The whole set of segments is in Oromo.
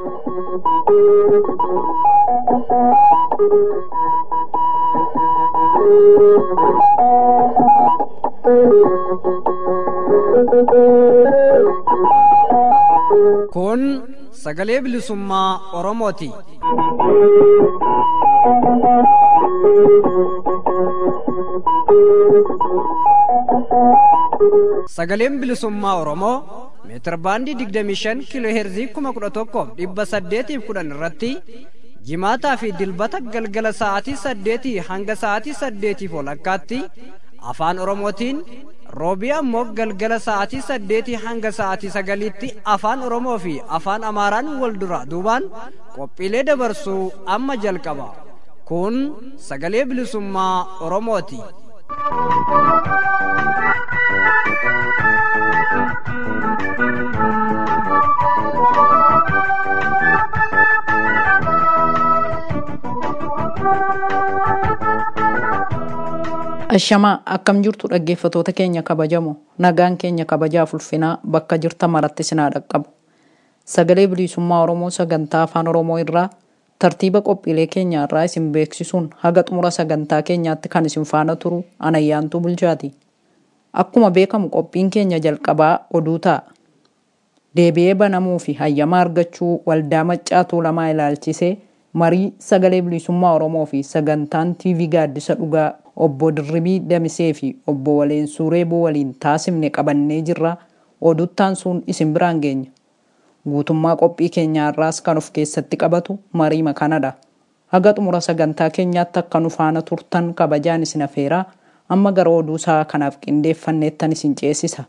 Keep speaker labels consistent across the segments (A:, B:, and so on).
A: Kun sagalee bilisummaa Oromooti. Sagaleen bilisummaa Oromoo meetir baandii 25 kiiloo heerzii 11,810 irratti jimaataa fi dilbata galgala sa'aatii 8 hanga sa'aatii 8 walakkaatti afaan Oromootiin roobii ammoo galgala sa'aatii 8 hanga sa'aatii 9tti afaan Oromoo fi afaan Amaaraan wal dura duubaan qophiilee dabarsuu amma jalqaba. Kun sagalee bilisummaa Oromooti.
B: Ashamaa akkam jirtu dhaggeeffatoota keenya kabajamoo nagaan keenya kabajaaf ulfinaa bakka jirta maratti sinaa dhaqqabu. Sagalee bilisummaa Oromoo sagantaa afaan Oromoo irraa tartiiba qophiilee keenya irraa isin beeksisuun haga xumura sagantaa keenyaatti kan isin faana turu anayyaantuu bulchaati. Akkuma beekamu qophiin keenya jalqabaa oduu ta'a. Deebi'ee banamuu fi hayyama argachuu waldaa maccaa tuulamaa ilaalchisee marii sagalee bilisummaa Oromoo fi sagantaan TV gaaddisa dhugaa obbo Dirribii Damisee fi obbo Waleensuu Reeboo waliin taasifne qabannee jirra. Oduttaan sun isin biraan geenya. Guutummaa qophii keenyaa irraas kan of keessatti qabatu mariima kanadha. Haga xumura sagantaa keenyaatti akka nu faana turtan kabajaan isin afeeraa amma gara oduu isaa kanaaf qindeeffanneettan isin ceesisa.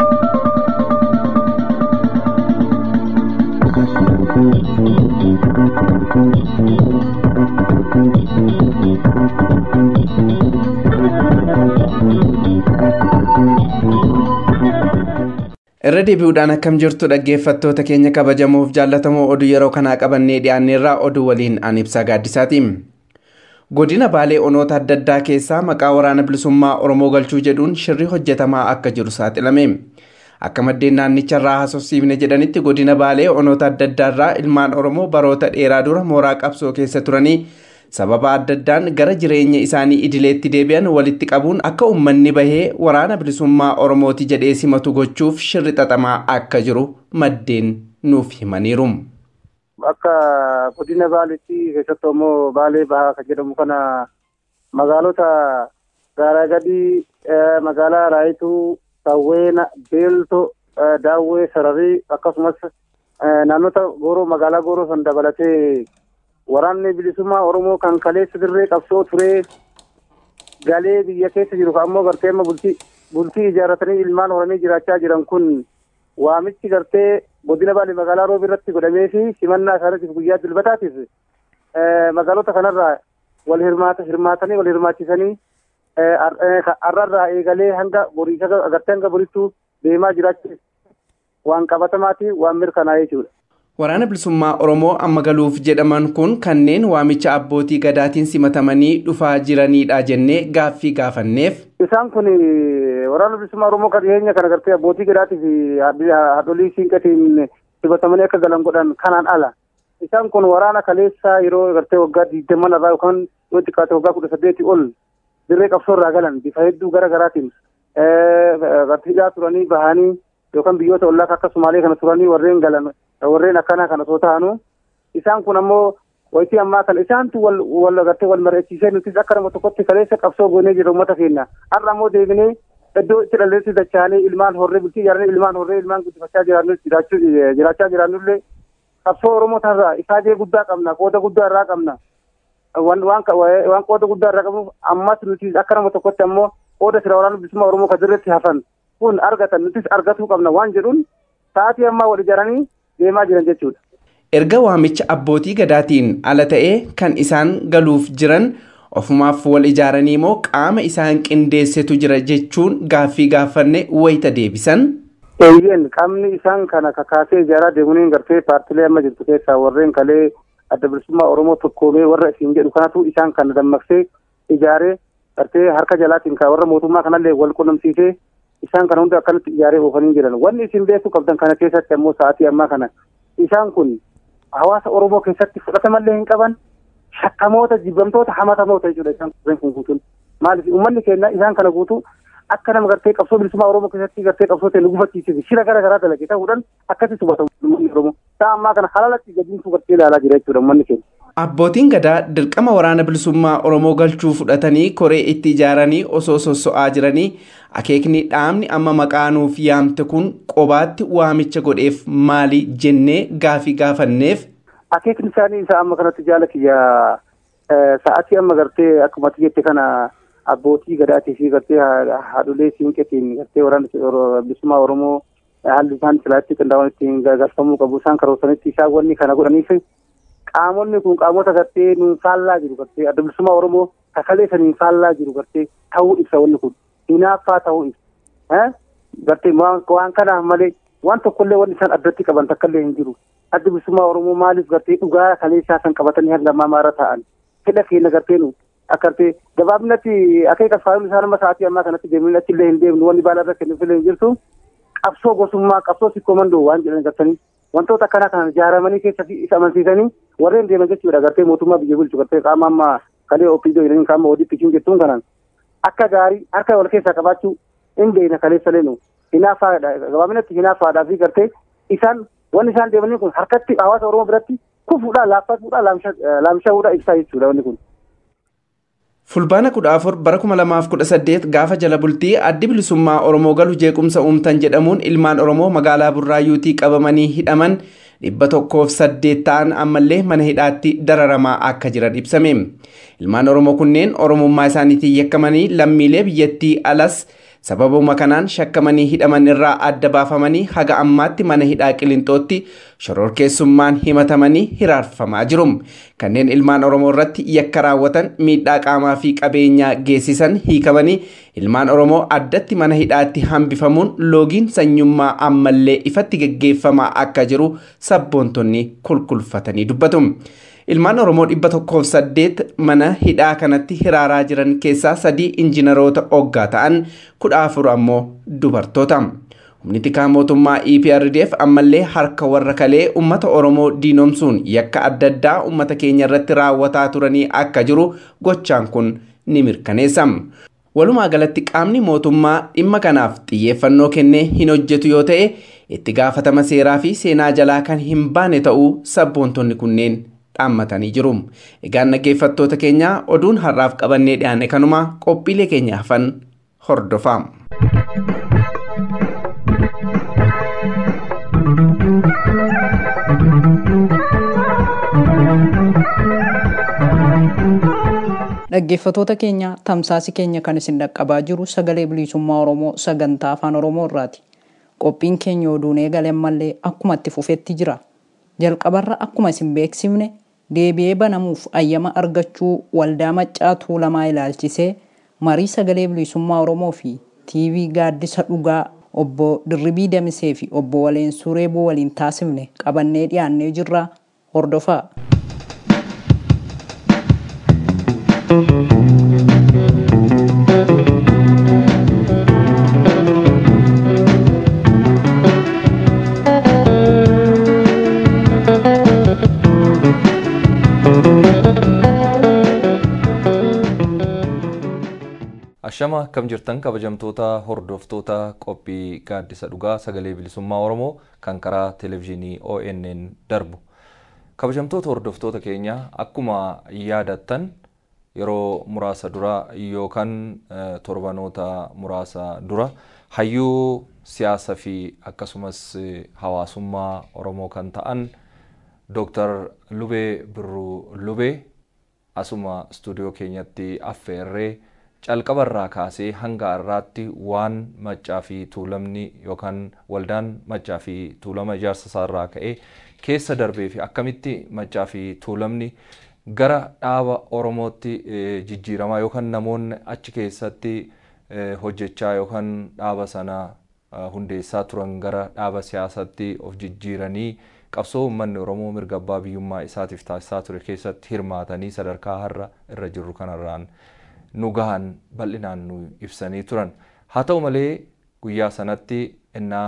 C: irra deebi'uudhaan akkam jirtu dhaggeeffattoota keenya kabajamuuf jaallatamoo oduu yeroo kanaa qabannee dhiyaanneerraa oduu waliin an ibsaa gaaddisaati. godina baalee onoota adda addaa keessaa maqaa waraana bilisummaa oromoo galchuu jedhuun shirri hojjetamaa akka jiru saaxilame. akka maddeen naannicharraa haasofsiifne jedhanitti godina baalee onoota adda addaarraa ilmaan oromoo baroota dheeraa dura mooraa qabsoo keessa turanii sababa adda addaan gara jireenya isaanii idileetti deebi'an walitti qabuun akka uummanni bahee waraana bilisummaa oromooti jedhee simatu gochuuf shirri xaxamaa akka jiru maddeen nuuf himaniiru.
D: Akka godina baaleetti keessattuu immoo baalee bahaa kan jedhamu kana magaalota gaaraa gadii magaalaa raayituu sawweena beelto daawwee sararii akkasumas naannota gooroo magaalaa gooroo san dabalatee waraanni bilisummaa oromoo kan kaleessa dirree qabsoo turee galee biyya keessa jiru ammoo gartee amma bultii bultii ijaarratanii ilmaan horanii jiraachaa jiran kun waamichi gartee godina baalee magaalaa roobi irratti godhamee fi simannaa isaaniitiif guyyaa dilbataatiif magaalota kanarraa wal hirmaata hirmaatanii wal hirmaachisanii har'arraa eegalee hanga boriisa gartee hanga borittuu deemaa jiraachuu waan qabatamaati waan mirkanaa jechuudha.
C: Waraana bilisummaa Oromoo amma galuuf jedhaman kun kanneen waamicha abbootii gadaatiin simatamanii dhufaa jiranidha jennee gaaffii gaafanneef.
D: Isaan kun waraana bilisummaa Oromoo kan dhiyeenya kana gartee abbootii gadaatii fi haadholii siinqatiin simatamanii akka galan godhan kanaan ala. Isaan kun waraana kaleessa yeroo gartee waggaa digdamman irraa yookaan yoo xiqqaate waggaa kudha saddeetii ol dirree qabsoo irraa galan bifa hedduu gara garaatiin hidhaa turanii bahanii yookaan biyyoota ollaa akka Sumaalee kana turanii warreen galan warreen akkanaa kana osoo ta'anu isaan kun ammoo wayitii ammaa kana isaantu wal wal gartee wal mari'achiisee nutis akka nama tokkotti kaleessa qabsoo goonee jira uummata keenya har'a ammoo deebinee iddoo itti dhalleessi dachaanee ilmaan horree bultii ijaaranii ilmaan horree ilmaan guddifachaa jiraannu jiraachaa jiraannullee qabsoo oromoo tanarraa ifaajee guddaa qabna qooda guddaa irraa qabna waan waan qooda guddaa irraa qabnuuf ammas nuti akka nama tokkotti ammoo qooda sira waraana bilisummaa oromoo kan dirreetti hafan kun argatan nutis argatuu qabna waan jedhuun sa'aatii ammaa wal ijaaranii deemaa jiran jechuudha.
C: Erga waamicha abbootii gadaatiin ala ta'ee kan isaan galuuf jiran ofumaaf wal ijaaranii moo qaama isaan qindeessetu jira jechuun gaaffii gaafanne wayita deebisan.
D: Eeyyeen qaamni isaan kana kakaasee ijaaraa deemuun gartee paartilee amma jirtu keessaa warreen kalee adda bilisummaa Oromoo tokkoomee warra isin jedhu kanatu isaan kana dammaqsee ijaaree gartee harka jalaatiin warra mootummaa kanallee wal qunnamsiisee isaan kana hunda akkanatti ijaaree oofanii jiran wanni isin beekuu qabdan kana keessatti ammoo sa'aatii ammaa kana isaan kun hawaasa Oromoo keessatti fudhatamallee hin qaban shakkamoota jibbamtoota hamatamoota jechuudha isaan kun guutuun. Maaliif uummanni keenya isaan kana guutuu akka nama gartee qabsoo bilisummaa Oromoo keessatti gartee qabsoo ta'e nu gufachiisee shira gara garaa dalage ta'uudhaan akkasitti hubatamu uummanni Oromoo. Isaa ammaa kana halalatti gadiinsu gartee ilaalaa jira jechuudha uummanni keenya.
C: Abbootiin gadaa dirqama waraana bilisummaa Oromoo galchuu fudhatanii koree itti ijaaranii osoo sosso'aa jiranii akeekni dhaabni amma maqaa nuuf yaamte kun qobaatti waamicha godheef maali jennee gaafii gaafanneef.
D: Akeekni isaanii isaa amma kanatti jaala kiyya sa'aatii amma gartee akkuma jette kana abbootii gadaatii fi gartee haadholee siinqeetiin gartee waraana bilisummaa Oromoo haalli isaan silaatti qindaa'an ittiin gargaarfamuu qabu isaan karoorsanitti isaan wanni kana godhaniif qaamonni kun qaamota gartee nuun faallaa jiru gartee adda bilisummaa Oromoo kakalee saniin faallaa jiru gartee ta'uu ibsa wanni kun hinaaffaa ta'uu ibsa gartee waan kanaaf malee waan tokkollee wanni isaan addatti qaban takkallee hin jiru adda bilisummaa Oromoo maaliif gartee dhugaa kaleessaa san qabatanii hanga ammaa maara ta'an fedha keenya gartee nu akka gartee gabaabinatti akeeka faayilii isaan amma sa'aatii ammaa kanatti deemnee achillee hin deemnu wanni baala irra kennuufillee hin jirtu qabsoo gosummaa qabsoo sikkoomandoo waan jedhan gartanii wantoota akkanaa kana ijaaramanii keessa isa amansiisanii warreen deeman jechuudha gartee mootummaa biyya bulchu gartee qaama amma kalee opiidoo jedhanii qaama ODP jettuun kanaan akka gaarii harka wal keessaa qabaachuu hin beekna kaleessa leenu hinaafaadha gabaabinatti hinaafaadhaa fi gartee isaan wanni isaan deemanii kun harkatti hawaasa Oromoo biratti kufuudhaan laaffatuudhaan laamshaa'uudhaan ibsaa jechuudha wanni kun.
C: Fulbaana kudha afur bara kuma lamaaf kudha saddeet gaafa jala bultii addi bilisummaa Oromoo galu jeequmsa uumtan jedhamuun ilmaan Oromoo magaalaa Burraayyuutii qabamanii hidhaman dhibba tokkoof saddeet ta'an ammallee mana hidhaatti dararamaa akka jiran ibsame. Ilmaan Oromoo kunneen Oromummaa isaaniitiin yakkamanii lammiilee biyyattii alas sababuma kanaan shakkamanii hidhaman irraa adda baafamanii haga ammaatti mana hidhaa qilintootti shororkeessummaan himatamanii hiraarfamaa jiru. Kanneen ilmaan Oromoo irratti yakka raawwatan miidhaa qaamaa fi qabeenyaa geessisan hiikamanii ilmaan Oromoo addatti mana hidhaatti hambifamuun loogiin sanyummaa ammallee ifatti geggeeffamaa akka jiru sabboontonni kulkulfatanii dubbatu. Ilmaan Oromoo dhibba tokkoof saddeet mana hidhaa kanatti hiraaraa jiran keessaa sadii injiinaroota oggaa ta'an kudha afur ammoo dubartoota. Humni tikaa mootummaa EPRDF ammallee harka warra kalee uummata Oromoo diinomsuun yakka adda addaa uummata keenya irratti raawwataa turanii akka jiru gochaan kun ni mirkaneessa. Walumaa galatti qaamni mootummaa dhimma kanaaf xiyyeeffannoo kennee hin hojjetu yoo ta'e itti gaafatama seeraa fi seenaa jalaa kan hin baane ta'uu sabboontonni kunneen dhaammatanii jiru. Egaan dhaggeeffattoota keenya oduun har'aaf qabannee dhiyaanne kanuma qophiilee keenya hafan hordofaa.
B: Dhaggeeffattoota keenya tamsaasi keenya kan isin dhaqqabaa jiru sagalee bilisummaa Oromoo sagantaa afaan Oromoo irraati. Qophiin keenya oduun eegale ammallee akkuma itti fufetti jira. Jalqabarra akkuma isin beeksifne deebi'ee banamuuf ayyama argachuu waldaa maccaa tuulamaa ilaalchisee marii sagalee bilisummaa Oromoo fi TV gaaddisa dhugaa obbo Dirribii Damisee fi obbo Waleensuu Reeboo waliin taasifne qabannee dhiyaannee jirra hordofaa.
E: Ashama akkam jirtan kabajamtoota hordoftoota qophii gaaddisa dhugaa sagalee bilisummaa Oromoo kan karaa televezyiinii ONN darbu. Kabajamtoota hordoftoota keenya akkuma yaadattan yeroo muraasa dura yookaan torbanoota muraasa dura hayyuu siyaasaa fi akkasumas hawaasummaa Oromoo kan ta'an Dooktar Lubee Birruu Lubee asuma istuudiyoo keenyatti affeerree calqabarraa kaasee hanga har'aatti waan maccaa fi tuulamni yookaan waldaan maccaa fi tuulama ijaarsa isaarraa ka'ee keessa darbee fi akkamitti maccaa fi tuulamni gara dhaaba Oromootti jijjiiramaa yookaan namoonni achi keessatti hojjechaa yookaan dhaaba sana hundeessaa turan gara dhaaba siyaasaatti of jijjiiranii qabsoo uummanni Oromoo mirga abbaa biyyummaa isaatiif taasisaa ture keessatti hirmaatanii sadarkaa har'a irra jirru kanarraan nu gahan bal'inaan nu ibsanii turan. Haa ta'u malee guyyaa sanatti innaa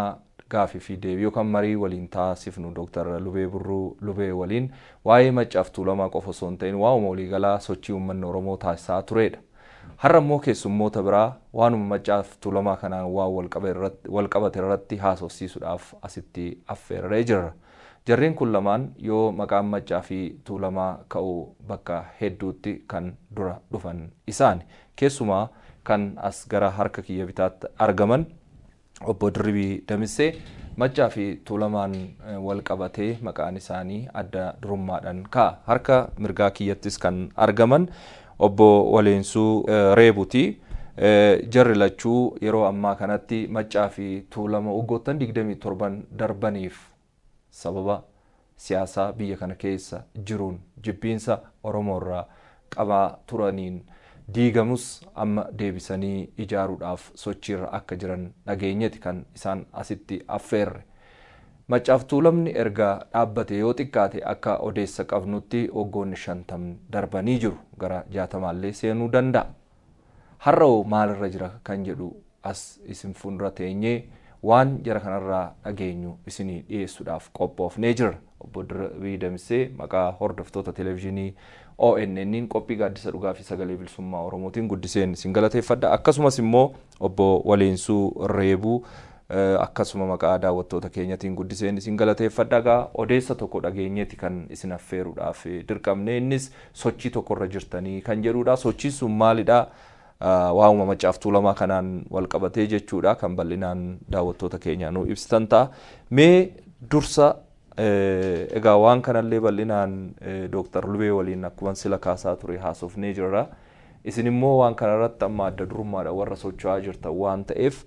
E: gaafii fi deebii yookaan marii waliin taasifnu Dooktar Lubee Burruu Lubee waliin waa'ee maccaaf tuulamaa qofa osoo hin ta'in waa'uma waliigalaa sochii uummanni Oromoo taasisaa turedha. Har'a immoo keessummoota biraa waanuma maccaaf tuulamaa kanaan waan walqabate irratti haasofsiisuudhaaf asitti affeerree jirra. Jarreen kun lamaan yoo maqaan maccaa fi tuulamaa ka'uu bakka hedduutti kan dura dhufan isaani. Keessumaa kan as gara harka kiyya bitaatti argaman obbo Dirribii Damissee maccaa fi tuulamaan wal qabatee maqaan isaanii adda durummaadhaan ka'a. Harka mirgaa kiyyattis kan argaman obbo Waleensuu Reebuti. Jarri lachuu yeroo ammaa kanatti maccaa fi tuulama waggoottan 27 darbaniif sababa siyaasaa biyya kana keessa jiruun jibbiinsa Oromoo irraa qabaa turaniin diigamus amma deebisanii ijaaruudhaaf sochiirra akka jiran dhageenyeti kan isaan asitti affeerre. Maccaaf tuulamni erga dhaabbate yoo xiqqaate akka odeessa qabnutti waggoonni shantam darbanii jiru gara jaatamaallee seenuu danda'a. Har'oo maalirra jira kan jedhu as isin fuuldura teenyee waan jara kanarraa dhageenyu isinii dhiyeessuudhaaf qophoofnee jirra. Obbo Dirribii Damissee maqaa hordoftoota televezyiinii ONN'n qophii gaaddisa dhugaa fi sagalee bilisummaa Oromootiin guddiseen isin galateeffadha. Akkasumas immoo obbo Waleensuu Reebuu akkasuma maqaa daawwattoota keenyatiin guddiseen isin galateeffadha. Egaa odeessa tokko dhageenyeeti kan isin affeeruudhaaf dirqamne innis sochii tokkorra jirtanii kan jedhudha. Sochiin sun maalidha? waa'uma maccaaf tuulamaa kanaan wal qabatee jechuudha kan bal'inaan daawwattoota keenya nu ibsitan ta'a. Mee dursa egaa waan kanallee bal'inaan Dooktar Lubee waliin akkuma sila kaasaa ture haasofnee jirra. Isin immoo waan kanarratti amma adda durummaadha warra socho'aa jirtan waan ta'eef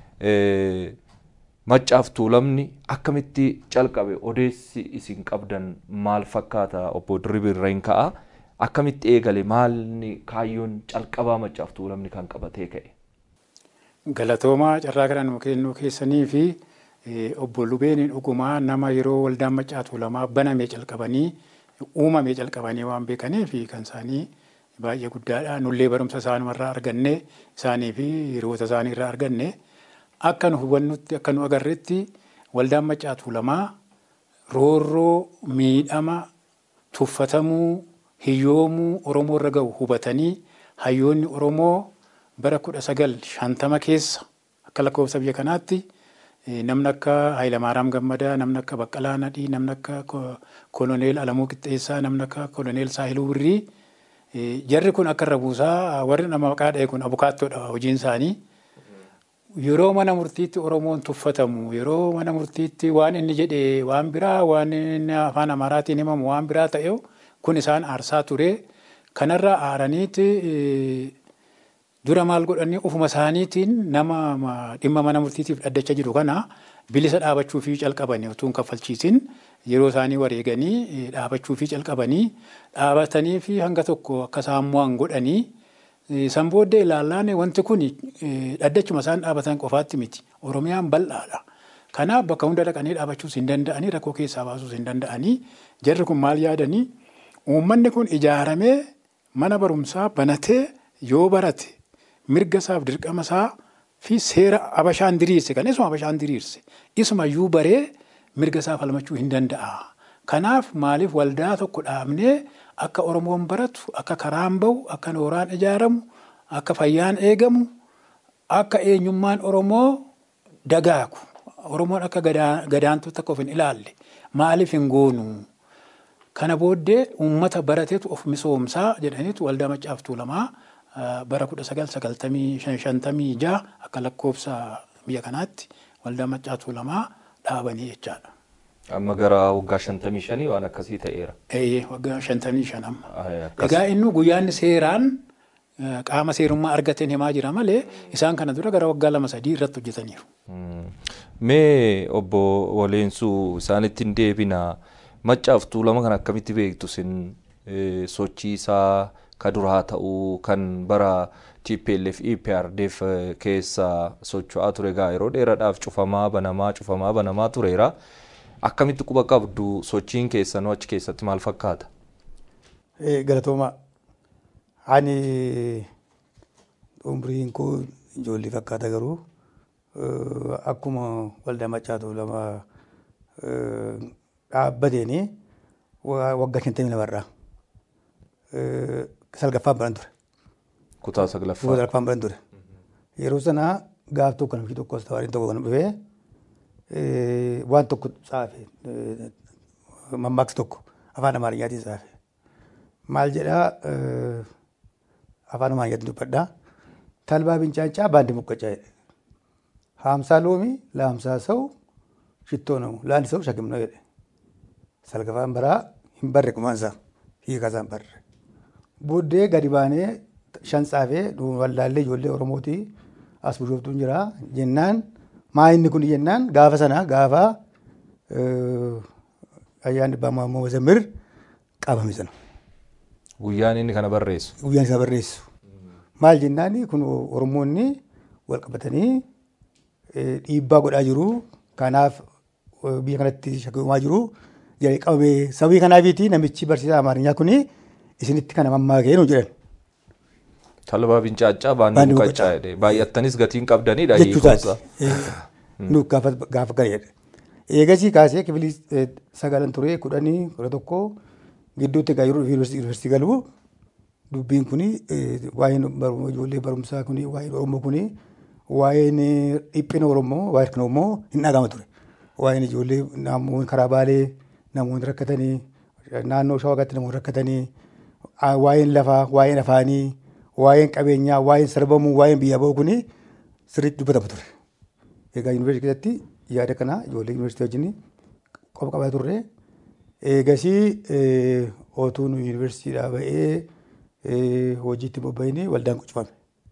E: maccaaf tuulamni akkamitti calqabe odeessi isin qabdan maal fakkaata obbo Dirribii irra hin ka'a. akkamitti eegale maalni kaayyoon calqabaa maccaaf tuulamni kan qabatee ka'e.
F: Galatoomaa carraa kana nuu kennuu keessanii fi obbo Lubeen dhugumaa nama yeroo waldaan maccaa tuulamaa banamee calqabanii uumamee calqabanii waan beekaniif kan isaanii baay'ee guddaadha. Nullee barumsa isaanumarraa arganne isaanii fi hiriyoota isaanii irraa arganne akka nu hubannutti akka nu agarretti waldaan maccaa tuulamaa roorroo miidhama tuffatamuu hiyyoomuu Oromoo irra gahu hubatanii hayyoonni Oromoo bara kudha sagal shantama keessa akka lakkoofsa biyya kanaatti namni akka Hayilamaaraam Gammadaa, namni akka Baqqalaa Nadhii, namni akka Koloneel Alamuu Qixxeessaa, namni akka Koloneel Saahiluu Birrii jarri kun akka irra buusaa warri nama maqaa dha'e kun abukaattoodha hojiin isaanii. Yeroo mana murtiitti Oromoon tuffatamu, yeroo mana murtiitti waan inni jedhe waan biraa, waan inni afaan Amaaraatiin himamu waan biraa ta'e kun isaan aarsaa ture. Kanarraa aaraniiti dura maal godhanii ofuma isaaniitiin nama dhimma mana murtiitiif dhaddacha jiru kana bilisa dhaabachuu fi calqabanii utuu hin kaffalchiisin yeroo isaanii wareeganii dhaabachuu fi calqabanii dhaabatanii fi hanga tokko akka isaan mo'an godhanii san booddee ilaallaan wanti kun dhaddachuma isaan dhaabatan qofaatti miti oromiyaan bal'aadha. Kanaaf bakka hunda dhaqanii dhaabachuus hin danda'anii rakkoo keessaa baasuus hin danda'anii jarri kun maal yaadanii uummanni kun ijaaramee mana barumsaa banatee yoo barate mirga isaaf dirqama isaa fi seera abashaan diriirse kan isuma abashaan diriirse isuma iyyuu baree mirga isaa falmachuu hin danda'a. Kanaaf maaliif waldaa tokko dhaabnee akka Oromoon baratu akka karaan bahu akka nooraan ijaaramu akka fayyaan eegamu akka eenyummaan Oromoo dagaagu Oromoon akka gadaantuutti akka of hin ilaalle maaliif hin goonu. Kana booddee uummata barateetu of misoomsaa jedhaniitu waldaa maccaaf tuulamaa bara kudha sagal sagaltamii shantamii jaha akka lakkoofsa biyya kanaatti waldaa maccaa tuulamaa dhaabanii jechaadha.
E: Amma gara waggaa shantamii shanii waan akkasii ta'eera.
F: Eeyyee waggaa shantamii shan amma. Egaa inni guyyaan seeraan qaama seerummaa argateen himaa jira malee isaan kana dura gara waggaa lama sadii irratti hojjetaniiru.
E: Mee obbo Waleensuu isaanitti hin deebinaa. Maccaaf tuulama kan akkamitti beektu sin sochii isaa ka duraa ta'uu kan bara TPLF EPRDF keessa socho'aa ture egaa yeroo dheeraadhaaf cufamaa banamaa cufamaa banamaa tureera. Akkamitti quba qabdu sochiin keessanuu achi keessatti maal fakkaata?
G: Galatooma ani umriin koo ijoollee fakkaata garuu akkuma waldaa maccaatu lama dhaabbateeni waggaa shantamii lamarraa salgaffaan baran ture.
E: Kutaa saglaffaa.
G: Kutaa salgaffaan baran ture. Yeroo sana gaaf tokko namichi tokko tawaariin tokko kan dhufee waan tokko xaafe mammaaksa tokko afaan amaariyyaatiin xaafe. Maal jedhaa afaan amaariyyaatiin dubbadhaa. Talbaa bincaancaa baandi muqqacaa jedhe. Haamsaa loomii laamsaa sa'u shittoo namu laandi sa'u shakim na jedhe. Salgafaan baraa hin barre kumaansaa hiikaa isaan barre. Booddee gadi baanee shan tsaafee wallaallee ijoollee Oromootii as bushooftuun jira jennaan maa inni kun jennaan gaafa sana gaafa ayyaanni abbaa Maammoo Mazammir qabame sana.
E: Guyyaan inni kana barreessu.
G: Guyyaan isa barreessu. Maal jennaan kun Oromoonni wal qabatanii dhiibbaa godhaa jiru. Kanaaf biyya kanatti shakkiumaa jiru. Jedhee qabame sababii kanaafiiti namichi barsiisaa Amaarinyaa kuni isinitti kana mammaakee nu jedhan.
E: Talbaa bincaaccaa baandii muqaccaa jedhe. Baay'attanis gatiin qabdanidha.
G: Jechuutaati. Nu gaafa gaafa gaheedha. Eegasii kaasee kifilii sagalan ture kudhanii kudha tokko gidduutti egaa yeroo yuunivarsiitii galu dubbiin kuni waa'een ijoollee barumsaa kuni waa'een Oromoo kuni waa'een dhiphina Oromoo waa'een kan Oromoo hin dhagama ture. Waa'een ijoollee namoonni karaa baalee namoonni rakkatanii naannoo shawagaatti namoonni rakkatanii waa'een lafaa waa'een afaanii waa'een qabeenyaa waa'een sarbamuu waa'een biyya ba'uu kuni sirriitti dubbatama ture. Egaa yuunivarsiitii keessatti yaada kana ijoollee yuunivarsiitii wajjin qofa qabaa turre. Eegasii otuu nu yuunivarsiitiidhaa ba'ee hojiitti bobba'inii waldaan cufame.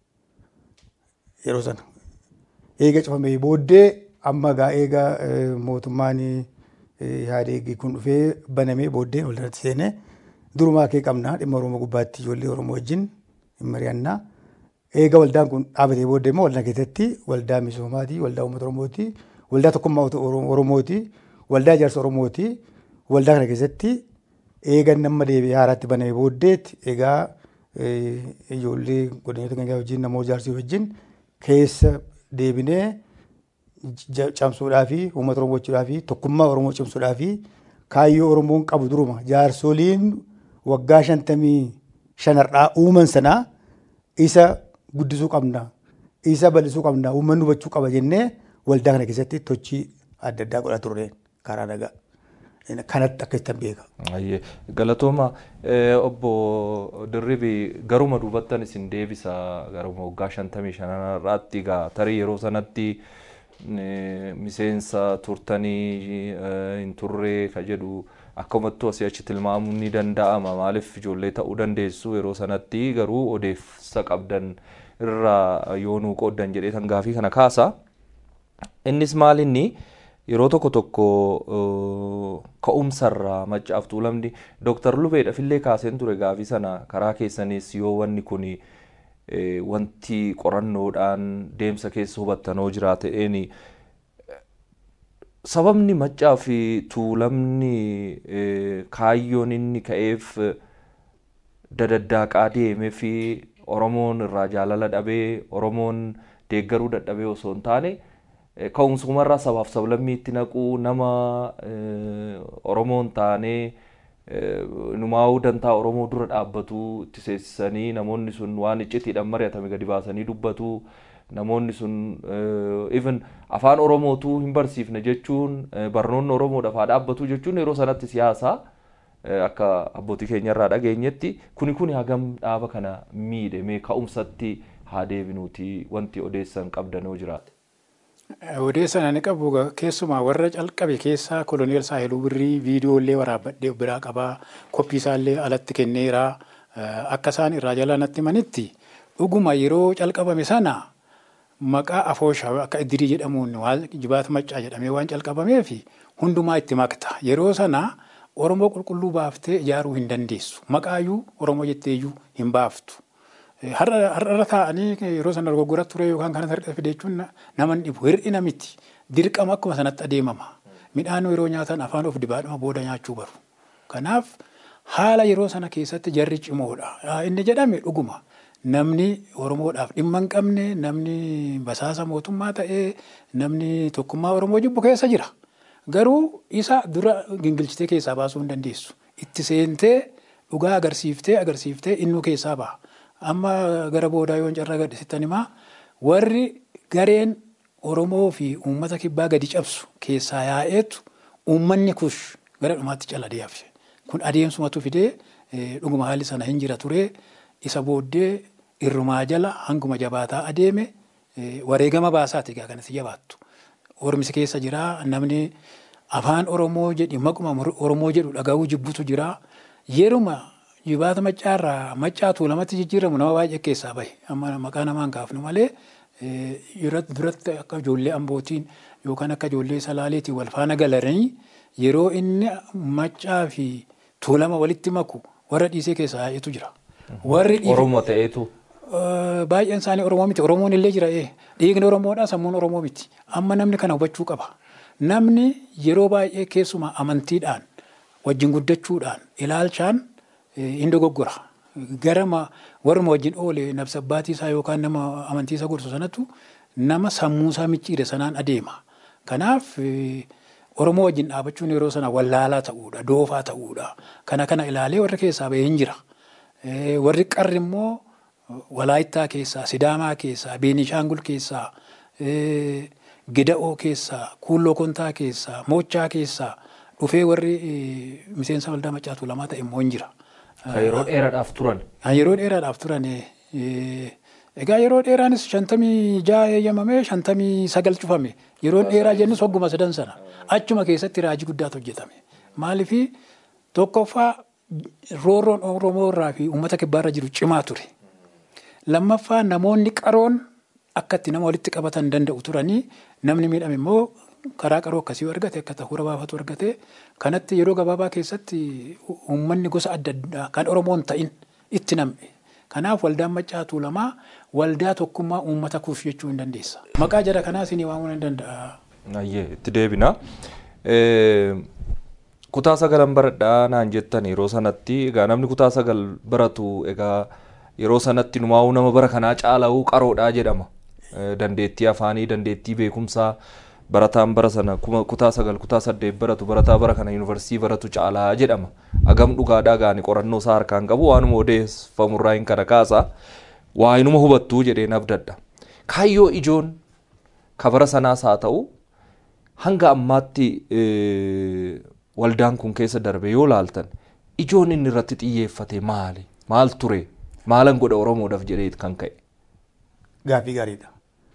G: Yeroo sana. Eega cufamee booddee amma gaa eega mootummaan Ihaadeeg kun dhufee banamee booddee waldaatti seenee durumaa kee qabnaa dhimma Oromoo gubbaatti ijoollee Oromoo wajjin hin mari'annaa. Eega waldaan kun dhaabatee booddee immoo waldaa keessatti waldaa misoomaati, waldaa uummata Oromooti, waldaa tokkummaa Oromooti, waldaa ijaarsa Oromooti. Waldaa kana keessatti eega nama deebi'ee haaraatti banamee booddeetti egaa ijoollee godinota keenya wajjin namoota ijaarsii wajjin keessa deebinee cimsuudhaa fi uummata Oromoo gochuudhaa fi tokkummaa Oromoo cimsuudhaa fi kaayyoo Oromoon qabu duruma jaarsoliin waggaa shantamii shanarraa uuman sanaa isa guddisuu qabna isa bal'isuu qabna uummanni hubachuu qaba jennee waldaa kana keessatti tochii adda addaa godhaa turre karaa nagaa. Kanatti akka ittiin beeka.
E: Galatooma obbo Dirribii garuma duubattan isin deebisa garuma waggaa shantamii shanarraatti egaa tarii yeroo sanatti miseensa turtanii hin turre ka jedhu akkumattuu asii achi tilmaamuun ni danda'ama maaliif ijoollee ta'uu dandeessu yeroo sanatti garuu odeessa qabdan irraa yoo nuu qooddan jedhee tan gaafii kana kaasa. Innis maalinni yeroo tokko tokko ka'umsarraa maccaaf tuulamni dooktar Lubeedhaaf illee kaaseen ture gaafii sana karaa keessanis yoo wanni kun wanti qorannoodhaan deemsa keessa hubattanoo jiraata'een sababni maccaa fi tuulamni kaayyoon inni ka'eef dadaddaaqaa deemee fi Oromoon irraa jaalala dhabee Oromoon deeggaruu dadhabee osoo hin taane ka'umsumarraa sabaaf sablammiitti naquu nama Oromoon taanee numaa'uu dantaa Oromoo dura dhaabbatu itti seensisanii namoonni sun waan iccitiidhaan mari'atame gadi baasanii dubbatu namoonni sun even afaan Oromootuu hin barsiifne jechuun barnoonni Oromoodhaaf haa dhaabbatu jechuun yeroo sanatti siyaasa akka abbootii keenyarraa dhageenyetti kuni kuni hagam dhaaba kana miidhe mee ka'umsatti haa deebinuuti wanti odeessan qabdanoo jiraate.
F: Odeessan ani qabu keessumaa warra calqabe keessaa koloneel Saahiluu Birrii viidiyoolee waraabadhee biraa qabaa koppii isaallee alatti kenneera akka isaan irraa jala natti manitti dhuguma yeroo calqabame sana maqaa afooshaa akka iddirii jedhamuun waan jibaata maccaa jedhamee waan calqabameef hundumaa itti makta yeroo sana Oromoo qulqulluu baaftee ijaaruu hin dandeessu maqaayyuu Oromoo jetteeyyuu hin baaftu. Har'a taa'anii yeroo sana dogoggora ture yookaan kana sarara fide jechuun nama dhibu hir'ina miti dirqama akkuma sanatti adeemama. Midhaan yeroo nyaatan afaan of dibaadhuma booda nyaachuu baru. Kanaaf haala yeroo sana keessatti jarri cimoodha. Inni jedhame dhuguma namni Oromoodhaaf dhimma hin qabne namni basaasa mootummaa ta'ee namni tokkummaa Oromoo jibbu keessa jira. Garuu isa dura gingilchitee keessaa baasuu hin dandeessu. Itti seentee dhugaa agarsiiftee agarsiiftee innuu keessaa baha. Amma gara boodaa yoon carraa gadhisittan himaa warri gareen Oromoo fi uummata kibbaa gadi cabsu keessaa yaa'eetu uummanni kush gara dhumaatti caladee hafe. Kun adeemsumatu fidee dhuguma haalli sana hin jira ture. Isa booddee irrumaa jala hanguma jabaataa adeeme wareegama baasaati egaa kanatti jabaattu. Oromisi keessa jira namni afaan Oromoo jedhi maquma Oromoo jedhu dhaga'uu jibbutu jira. Yeruma jibaata maccaarraa maccaatu lamatti jijjiiramu nama baay'ee keessaa bahe. Amma maqaa namaan kaafnu malee duratti akka ijoollee ambootiin yookaan akka ijoollee salaaleetiin wal faana galanii yeroo inni maccaa fi tuulama walitti maku warra dhiisee keessaa baay'eetu jira. Warri
E: Oromoo ta'eetu.
F: Baay'een isaanii Oromoo miti. Oromoon illee jira. Dhiigni Oromoodha sammuun Oromoo miti. Amma namni kana hubachuu qaba. Namni yeroo baay'ee keessumaa amantiidhaan wajjin guddachuudhaan ilaalchaan hin dogoggora. Gara warruma wajjin oole nabsa abbaatii isaa yookaan nama amantii isaa gorsu sanatu nama sammuu isaa micciire sanaan adeema. Kanaaf Oromoo wajjin dhaabachuun yeroo sana wallaalaa ta'uudha, doofaa ta'uudha. Kana kana ilaalee warra keessaa bahee hin jira. Warri qarri immoo Walaayittaa keessaa, Sidaamaa keessaa, Beenishaangul keessaa, Geda'oo keessaa, Kuulloo Kontaa keessaa, Moochaa keessaa dhufee warri miseensa waldaa maccaatu lamaa ta'e immoo hin jira.
E: Kan yeroo dheeraadhaaf turan.
F: Kan yeroo dheeraadhaaf turan. Egaa yeroo dheeraanis shantamii ja'a eeyyamamee shantamii sagal cufame. Yeroo dheeraa jennus hogguma sadan sana. Achuma keessatti raajii guddaatu hojjetame. Maaliif tokkoffaa roorroon Oromoo irraa fi uummata kibbaarra jiru cimaa ture. Lammaffaa namoonni qaroon akka itti nama walitti qabatan danda'u turanii namni miidhame immoo karaa qaroo akkasii argate akka ta'uura baafatu argate kanatti yeroo gabaabaa keessatti uummanni gosa adda addaa kan Oromoon ta'in itti nam'e. Kanaaf waldaan maccaatu lamaa waldaa tokkummaa uummata kuuf jechuu hin dandeessa. Maqaa jara kanaa isinii waamuu hin danda'a.
E: Ayyee itti deebina. Kutaa sagalan baradhaa naan jettan yeroo sanatti egaa namni kutaa sagal baratu egaa yeroo sanatti numaa'uu nama bara kanaa caala'uu qaroodhaa jedhama. Dandeettii afaanii, dandeettii beekumsaa barataan bara sana kutaa sagal kutaa saddeet baratu barataa bara kana yuunivarsiitii baratu caalaa jedhama. Agam dhugaadhaa gaani qorannoo isaa harkaan qabu waanuma odeeffamurraa hin kana kaasa. Waa inuma hubattuu jedhee nabdadha. Kaayyoo ijoon kabara sanaas haa ta'u hanga ammaatti waldaan kun keessa darbe yoo laaltan ijoon inni irratti xiyyeeffate maali? Maal ture? Maalan godha Oromoodhaaf jedhee kan ka'e?
G: Gaaffii gaariidha.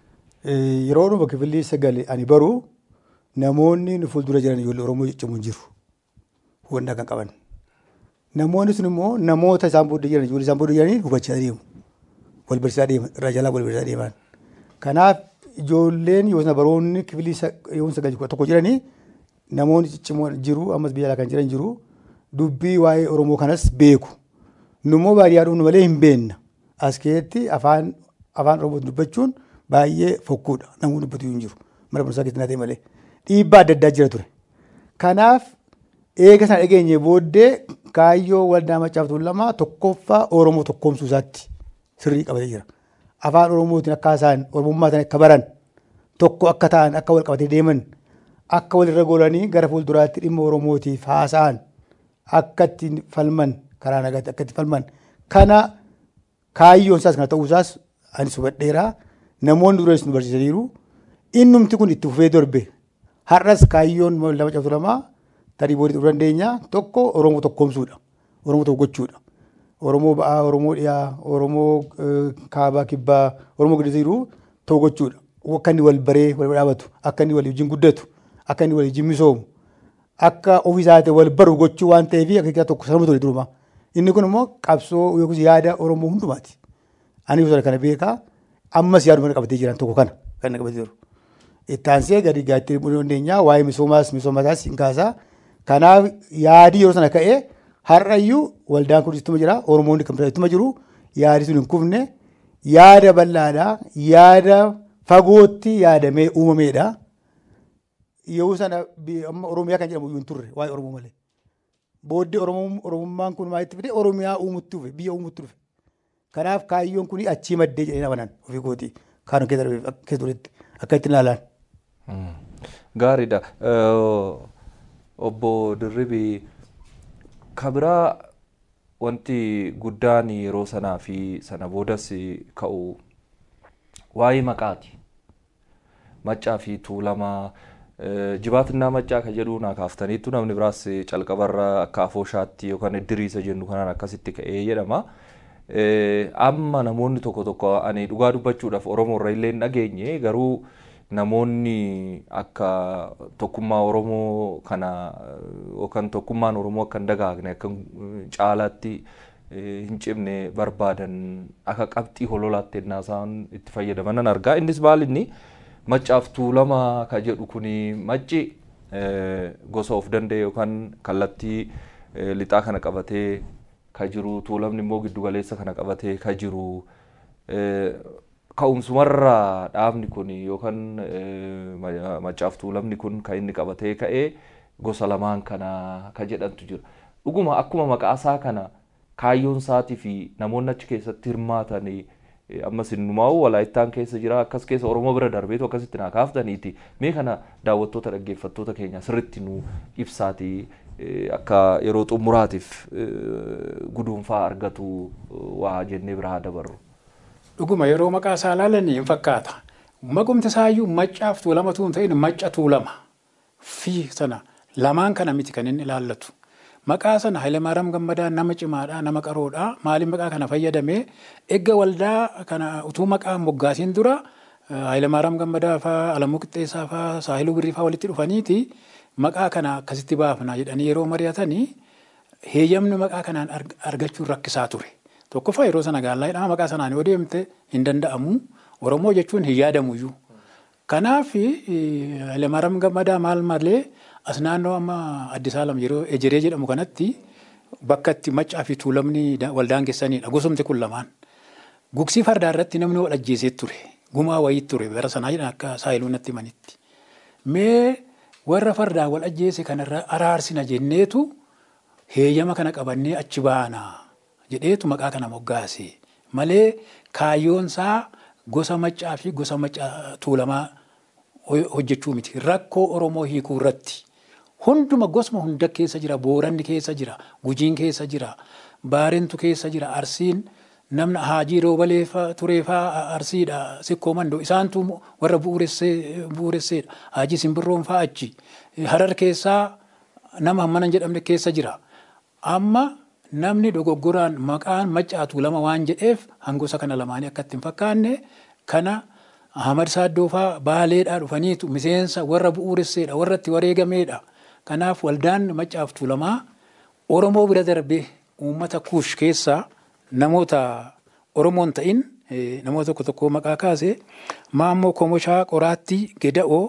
G: Yeroo dhuma kifilli sagal ani baru namoonni nu fuuldura jiran ijoollee Oromoo ciccimoo jiru. Hubannaa kan qaban. Namoonni sun immoo namoota isaan booda jiran ijoollee isaan booda jiranii hubachaa deemu. Wal barsiisaa deeman irraa jalaa wal barsiisaa deeman. Kanaaf ijoolleen yoo sana baroonni kifilli yoo sagal tokko jiranii namoonni ciccimoo jiru ammas biyya alaa kan jiran jiru dubbii waa'ee Oromoo kanas beeku. Nummoo baadiyyaa dhufnu malee hin beenna. As keessatti afaan afaan Oromoo dubbachuun baay'ee fokkuudha. Namni dubbatu hin jiru. Mana barumsaa keessatti naa ta'e malee. Dhiibbaa adda addaa jira ture. Kanaaf eega sana dhageenye booddee kaayyoo waldaa maccaaftuu lama tokkoffaa Oromoo tokkoomsuu isaatti sirrii qabatee jira. Afaan Oromootiin akka isaan Oromummaa sana akka baran tokko akka ta'an akka wal qabatee deeman akka walirra goolanii gara fuulduraatti dhimma Oromootiif haasa'an akka ittiin falman karaa nagaatti akka itti falman kana kaayyoon isaas kana ta'uu isaas ani hubadheera namoonni durees nu barsiisaniiru innumti kun itti fufee darbe har'as kaayyoon waldaa maccaaftuu lamaa tarii booddee dhufuu dandeenya tokko Oromoo tokkoomsuudha Oromoo tokko gochuudha Oromoo ba'aa Oromoo dhiyaa Oromoo kaabaa kibbaa Oromoo giddu jiru tokko gochuudha akka inni wal baree wal dhaabatu akka inni wal wajjin guddatu akka inni wal wajjin misoomu akka ofii isaati wal baru gochuu waan ta'eef akka tokko sababa ture duruma. Inni kun immoo qabsoo yookiis yaada Oromoo hundumaati. Ani gosa kana beekaa ammas yaaduma qabatee jiran tokko kana kan qabatee jiru. Ittaansee gadi gaatti dandeenyaa waa'ee misoomaas misoomataas hin kaasaa. Kanaaf yaadii yeroo sana ka'ee har'ayyuu waldaan kun ittuma jira Oromoonni kan ittuma jiru yaadi sun hin kufne yaada bal'aadhaa yaada fagootti yaadamee uumameedha. Yeroo sana amma Oromiyaa kan jedhamu hin turre waa'ee Oromoo malee. Booddee Oromummaan kun maalitti fide Oromiyaa uumutti dhufe biyya uumutti dhufe. Kanaaf kaayyoon kun achii maddee jedhee amanan ofii kooti kaanu keessa turetti akka itti ilaalan.
E: Gaariidha. Obbo Dirribii kabiraa wanti guddaan yeroo sanaa fi sana boodas ka'u waa'ee maqaati. Maccaa fi tuulamaa jibaatinaa maccaa kan jedhu naa kaaftaniittu namni biraas calqabarra akka afooshaatti yookaan iddiriisa jennu kanaan akkasitti ka'ee jedhama. Amma namoonni tokko tokko ani dhugaa dubbachuudhaaf Oromoo irra illee hin dhageenye garuu namoonni akka tokkummaa Oromoo kana yookaan tokkummaan Oromoo akka hin dagaagne akka caalaatti hin cimne barbaadan akka qabxii hololaatti ennaa isaan itti fayyadaman argaa. Innis maalinni maccaaf tuulamaa ka jedhu kuni macci gosa of danda'e yookaan kallattii lixaa kana qabatee ka jiru tuulamni immoo giddugaleessa kana qabatee ka jiru ka'umsumarraa dhaabni kun yookaan maccaaf tuulamni kun kan inni qabatee ka'ee gosa lamaan kana ka jedhantu jira. Dhuguma akkuma maqaasaa kana kaayyoon isaatii fi namoonni achi keessatti hirmaatan ammas innumaa'u walaayittaan keessa jira akkas keessa Oromoo bira darbeetu akkasitti naa kaaftaniiti. Mee kana daawwattoota dhaggeeffattoota keenya sirriitti nu ibsaati akka yeroo xumuraatiif guduunfaa argatu waa jennee biraa dabarru.
F: Dhuguma yeroo maqaa isaa ilaalan hin fakkaata. Maqumti isaayyuu maccaaf tuulama tuun ta'in macca tuulama fi sana lamaan kana miti kan inni ilaallatu. Maqaa sana Hayilemaariyaam Gammadaa nama cimaadha nama qaroodha maaliin maqaa kana fayyadamee eegga waldaa kana utuu maqaa moggaasiin dura Hayilemaariyaam Gammadaa fa'aa Alamuu Qixxeessaa fa'aa Saahiluu Birrii fa'aa walitti dhufaniiti maqaa kana akkasitti baafna jedhanii yeroo mari'atanii heeyyamni maqaa kanaan argachuun rakkisaa ture. Tokkoffaa yeroo sana gaallaa'idha maqaa sanaan yoo deemte hin danda'amu Oromoo jechuun hin yaadamuyyuu. Kanaaf Hayilemaariyaam Gammadaa maal malee as naannoo amma Addis Alam yeroo ejeree jedhamu kanatti bakka itti maccaa fi tuulamni waldaan keessanidha gosumti kun lamaan. Gugsii fardaa irratti namni wal ajjeesee ture gumaa wayii ture bara sanaa jedhan akka saayiluu natti himanitti. Mee warra fardaa wal ajjeese kanarra araarsina jenneetu heeyyama kana qabannee achi baana jedheetu maqaa kana moggaase malee kaayyoonsaa gosa maccaa fi gosa maccaa tuulamaa hojjechuu miti rakkoo Oromoo hiikuu irratti. Hunduma gosma hunda keessa jira booranni keessa jira gujiin keessa jira baarentu keessa jira arsiin namna haajii roobalee tureefaa arsiidha sikkoo mandoo isaantu warra bu'uuresseedha haajii simbirroon faa achi harar keessaa nama hammana hin jedhamne keessa jira amma namni dogoggoraan maqaan maccaatu lama waan jedheef hangosa kana lamaanii akka hin fakkaanne kana. Ahmad Saaddoofaa baaleedhaa dhufaniitu miseensa warra bu'uuresseedha warra itti wareegameedha. Kanaaf waldaan maccaaf tuulamaa Oromoo bira darbee uummata kuush keessaa namoota Oromoon ta'in namoota tokko tokko maqaa kaase Maammoo Komoshaa Qoraattii Geda'oo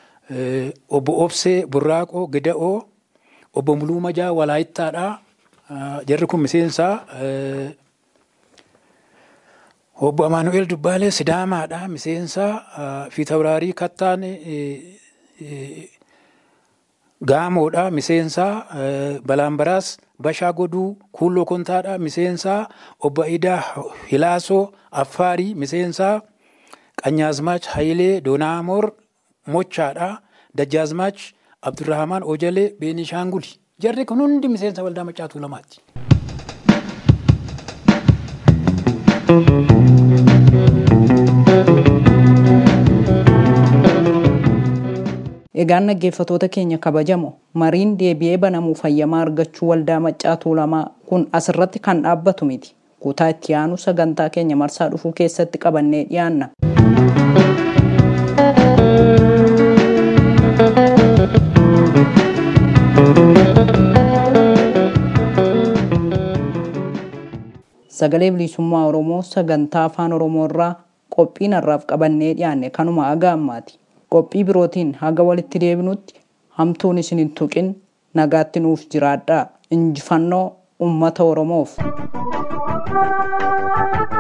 F: obbo Obsee Burraaqoo Geda'oo obbo Muluu Majaa Walaayittaadhaa jarri kun miseensaa Obbo Amaanu'eel Dubbaalee Sidaamaadha. Miseensa Fiitabiraarii Kattaan Gaamoodha. Miseensa Balaambaraas Bashaa Goduu Kuulloo Kontaadha. Miseensa Obbo Idaa Hilaasoo Affaarii. Miseensa Qanyaazmaach Hayilee Doonaamoor Mochaadha. Dajjaazmaach Abdurrahamaan Ojalee Beenishaanguli. Jarri kun hundi miseensa waldaa maccaatu lamaati.
B: Egaan dhaggeeffatoota keenya kabajamoo mariin deebi'ee banamuu fayyamaa argachuu waldaa maccaa tuulamaa kun asirratti kan dhaabbatu miti. Kutaa itti aanu sagantaa keenya marsaa dhufuu keessatti qabannee dhiyaanna. Sagalee bilisummaa Oromoo sagantaa afaan Oromoo irraa qophiin har'aaf qabannee dhiyaanne kanuma haga ammaati. qophii birootiin haga walitti deebinutti hamtuun isin hin tuqin nagaatti nuuf jiraadhaa injifannoo ummata oromoof.